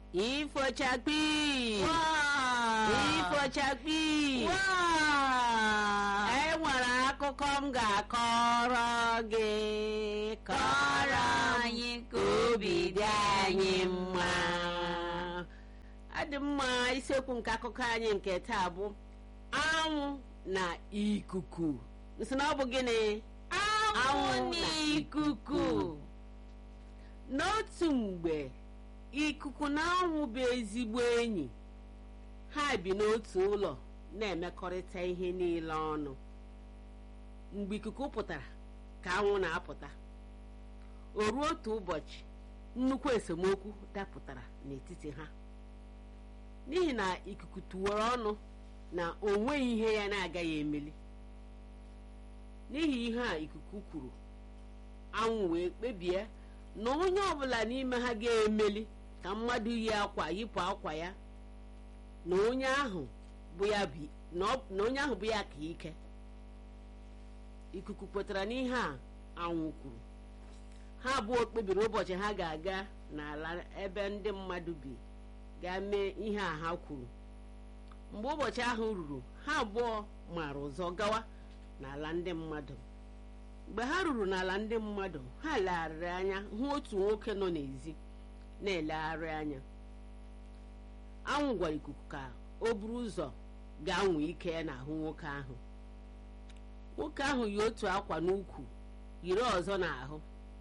ifochakpi Waa! ifochakpi Waa! e nwere akụkọ m ga-akọrọ gị Kọrọ anyị ka obi dị anyị mma. adị mma isiokwu nke akụkọ anyị nke taa bụ anwụ na ikuku nsị na ọ bụ gịnị Anwụ n'ikuku. n'otu mgbe ikuku na anwụ bụ ezigbo enyi ha bi n'otu ụlọ na-emekọrịta ihe niile ọnụ mgbe ikuku pụtara ka anwụ na-apụta o ruo otu ụbọchị nnukwu esemokwu dapụtara n'etiti ha n'ihi na ikuku tụwara ọnụ na o nweghị ihe ya na-agaghị emeli n'ihi ihe a ikuku kwuru anwụ wee kpebie na onye ọbụla n'ime ha ga-emeli ka mmadụ yi akwa yipụ akwa ya na onye ahụ bụ ya bi- na ọ- na onye ahụ bụ ya ka ike ikuku kwetara n'ihe a anwụ kwuru ha abụọ kpebiri ụbọchị ha ga-aga n'ala ebe ndị mmadụ bi gaa mee ihe a ha kwuru mgbe ụbọchị ahụ ruru ha abụọ mara ụzọ gawa n'ala ndị mmadụ mgbe ha ruru n'ala ndị mmadụ ha legharịrị anya hụ otu nwoke nọ n'ezi na-elegharị anya anwụ gwara ikuku ka o buru ụzọ gaa nwee ike ya n'ahụ nwoke ahụ nwoke ahụ yi otu akwa n'ukwu yiri ọzọ n'ahụ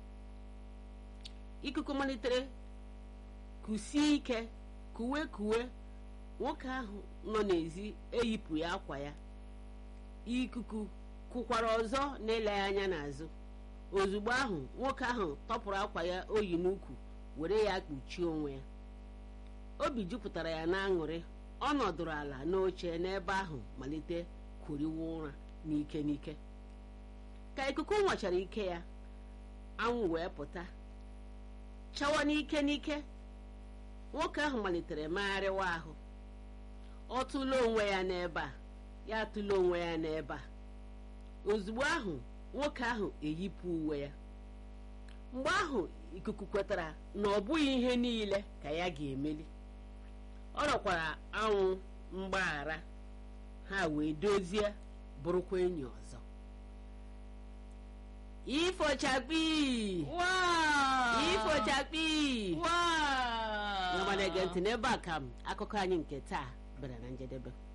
ikuku malitere kusie ike kuwe kuwe nwoke ahụ nọ n'ezi eyipụ ya akwa ya ikuku kụkwara ọzọ na-eleghị anya n'azụ ozugbo ahụ nwoke ahụ tọpụrụ akwa ya oyi n'ukwu were ya kpuchie onwe ya obi jupụtara ya n'aṅụrị ọ nọdụrụ ala n'oche n'ebe ahụ malite kwuriwa ụra n'ike n'ike ka ikuku nwachara ike ya anwụ wee pụta chawa n'ike n'ike nwoke ahụ malitere megharịwa ahụ ọ tụla onwe ya n'ebe a ya atụla onwe ya n'ebe a ozugbo ahụ nwoke ahụ eyipụ uwe ya mgbe ahụ ikuku kwetara na ọ bụghị ihe niile ka ya ga-emeli ọ rọkwara anwụ mgbaghara ha wee dozie bụrụkwa enyi ọzọ ifochakpi Waa! ifochakpi Waa! nwa na-ege ntị n'ebe a ka m akụkọ anyị nke taa bịara na njedebe